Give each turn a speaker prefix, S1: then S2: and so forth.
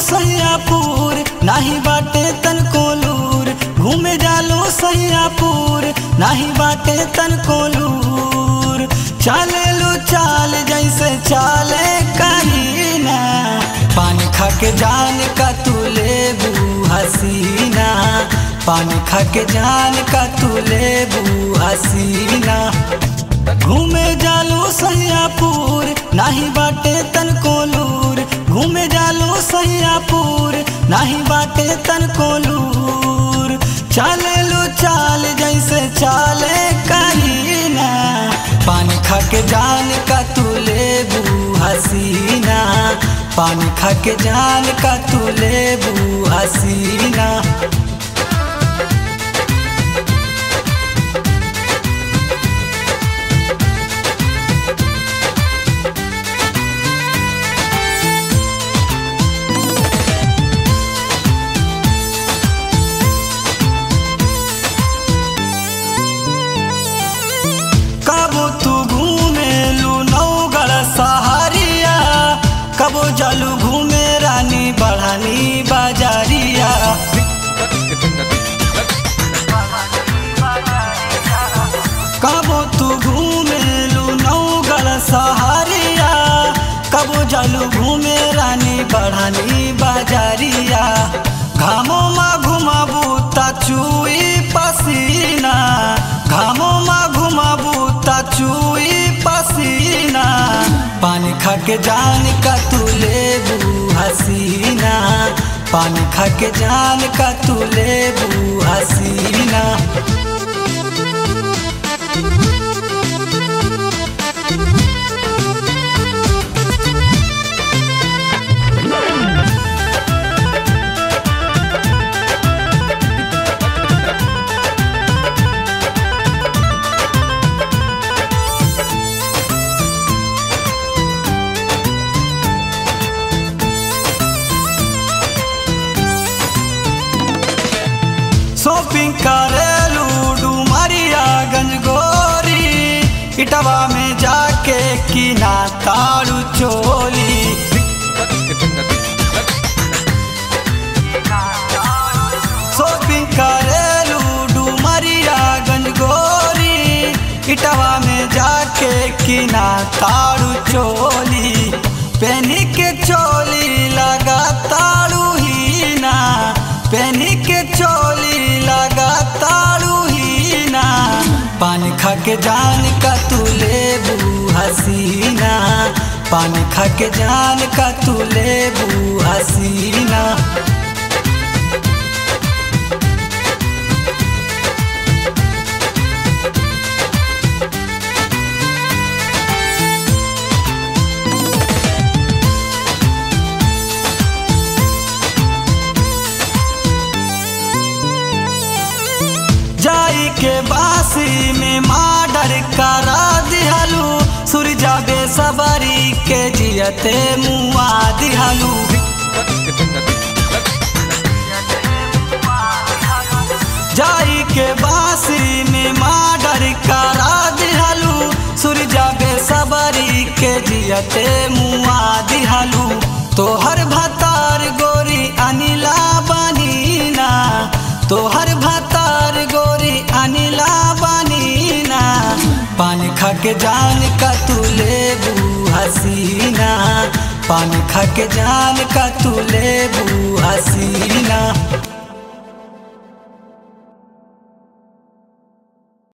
S1: सैयापुर नाही बाटे तन कोलूर घूमे जालो सैयापुर नाही बाटे तन कोलूर चाले लो चाल जैसे चाले करीना पानी खा के जान का तू लेबू हसीना पानी खा के जान का तू लेबू हसीना घूमे जालो सैयापुर नाही बाटे तन कोलूर घूमे जालो सैयापुर नाही बाटे तन कोलूर चाले लो चाल जैसे चाले करीना पानी खा के जान का तू लेबू हसीना पानी खा के जान का तू लेबू हसीना कबो तू घूमे लू नौगढ़ सहारिया कबो जलू घूमे रानी बढ़ानी बाजारिया कबो तू घूमे लू नौगढ़ सहारिया कबो जलू घूमे रानी बढ़ानी बाजारिया घामो मा घुमाबू ता चुई पसीना घामो मा घुमाबू ता चुई पसीना पानी खा के जान का तू लेबू हसीना पानी खा के जान का तू लेबू हसीना शॉपिंग करेलू डुमरिया गंजगोरी इटवा में जाके किना तारू चोली शॉपिंग करेलू डुमरिया गंजगोरी इटवा में जाके किना तारू चोली पेनी के चोली लगा तारू ही ना पेनी के चोली लगा तारू ही ना पानी खा के जान का तू लेबू हसीना पानी खा के जान का तू लेबू हसीना जाई के बासी में माडर करा दिहलू सूरजा बेसबरी के जियते मुआ दिहलू जाई के बासी में माडर करा दिहलू सूरजा बेसबरी के जियते मुआ दिहलू तोहर भतार गोरी अनिला बनीना तोहर भतार गोरी अनिला बनीना पानी खा के जान का तू लेबू हसीना पानी खा के जान का तू लेबू हसीना